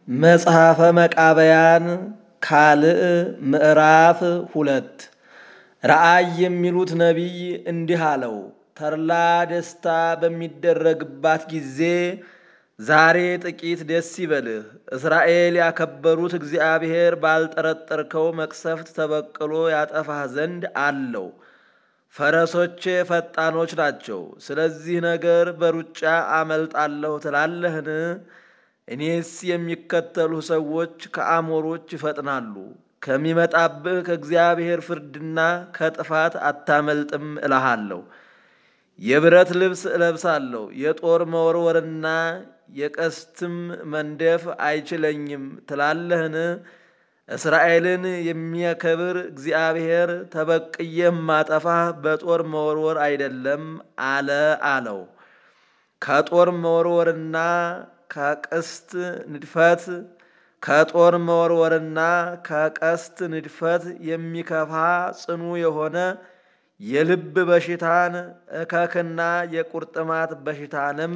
መጽሐፈ መቃብያን ካልዕ ምዕራፍ ሁለት ረአይ የሚሉት ነቢይ እንዲህ አለው። ተድላ ደስታ በሚደረግባት ጊዜ ዛሬ ጥቂት ደስ ይበልህ። እስራኤል ያከበሩት እግዚአብሔር ባልጠረጠርከው መቅሰፍት ተበቅሎ ያጠፋህ ዘንድ አለው። ፈረሶቼ ፈጣኖች ናቸው። ስለዚህ ነገር በሩጫ አመልጣለሁ ትላለህን? እኔስ የሚከተሉህ ሰዎች ከአሞሮች ይፈጥናሉ። ከሚመጣብህ ከእግዚአብሔር ፍርድና ከጥፋት አታመልጥም እልሃለሁ። የብረት ልብስ እለብሳለሁ፣ የጦር መወርወርና የቀስትም መንደፍ አይችለኝም ትላለህን? እስራኤልን የሚያከብር እግዚአብሔር ተበቅዬ ማጠፋህ በጦር መወርወር አይደለም አለ አለው። ከጦር መወርወርና ከቀስት ንድፈት ከጦር መወርወርና ከቀስት ንድፈት የሚከፋ ጽኑ የሆነ የልብ በሽታን እከክና የቁርጥማት በሽታንም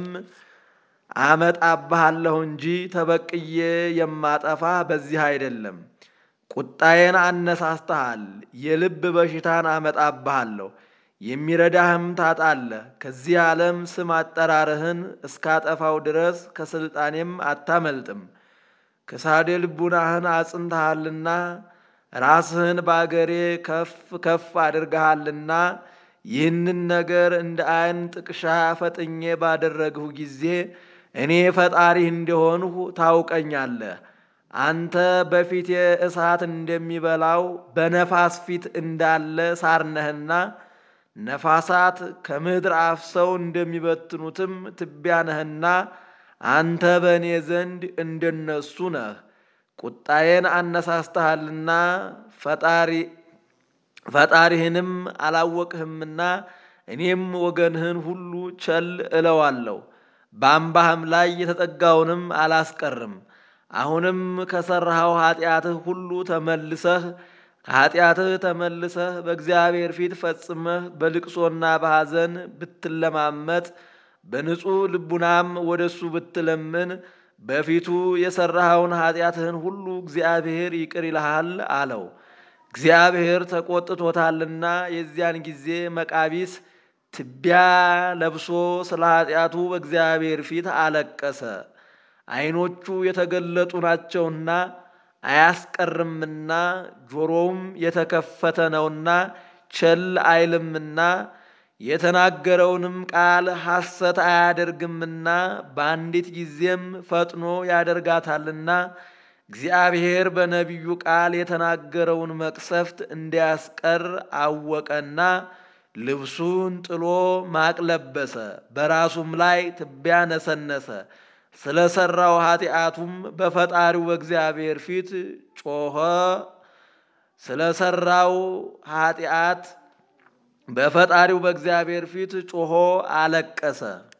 አመጣብሃለሁ እንጂ ተበቅዬ የማጠፋህ በዚህ አይደለም። ቁጣዬን አነሳስተሃል፣ የልብ በሽታን አመጣብሃለሁ፣ የሚረዳህም ታጣለህ። ከዚህ ዓለም ስም አጠራርህን እስካጠፋው ድረስ ከሥልጣኔም አታመልጥም። ክሳዴ ልቡናህን አጽንተሃልና ራስህን በአገሬ ከፍ ከፍ አድርገሃልና ይህንን ነገር እንደ ዓይን ጥቅሻ ፈጥኜ ባደረግሁ ጊዜ እኔ ፈጣሪህ እንደሆንሁ ታውቀኛለህ። አንተ በፊቴ እሳት እንደሚበላው በነፋስ ፊት እንዳለ ሳር ነህና ነፋሳት ከምድር አፍሰው እንደሚበትኑትም ትቢያ ነህና አንተ በእኔ ዘንድ እንደነሱ ነህ። ቁጣዬን አነሳስተሃልና ፈጣሪህንም አላወቅህምና እኔም ወገንህን ሁሉ ቸል እለዋለሁ፣ በአምባህም ላይ የተጠጋውንም አላስቀርም። አሁንም ከሠራኸው ኃጢአትህ ሁሉ ተመልሰህ ከኃጢአትህ ተመልሰህ በእግዚአብሔር ፊት ፈጽመህ በልቅሶና በሐዘን ብትለማመጥ በንጹሕ ልቡናም ወደ እሱ ብትለምን በፊቱ የሠራኸውን ኃጢአትህን ሁሉ እግዚአብሔር ይቅር ይልሃል አለው። እግዚአብሔር ተቆጥቶታልና የዚያን ጊዜ መቃቢስ ትቢያ ለብሶ ስለ ኃጢአቱ በእግዚአብሔር ፊት አለቀሰ። ዓይኖቹ የተገለጡ ናቸውና አያስቀርምና ጆሮውም የተከፈተ ነውና ቸል አይልምና የተናገረውንም ቃል ሐሰት አያደርግምና በአንዲት ጊዜም ፈጥኖ ያደርጋታልና እግዚአብሔር በነቢዩ ቃል የተናገረውን መቅሰፍት እንዲያስቀር አወቀና ልብሱን ጥሎ ማቅ ለበሰ፣ በራሱም ላይ ትቢያ ነሰነሰ። ስለ ሠራው ኃጢአቱም በፈጣሪው በእግዚአብሔር ፊት ጮኸ። ስለ ሠራው ኃጢአት በፈጣሪው በእግዚአብሔር ፊት ጮኾ አለቀሰ።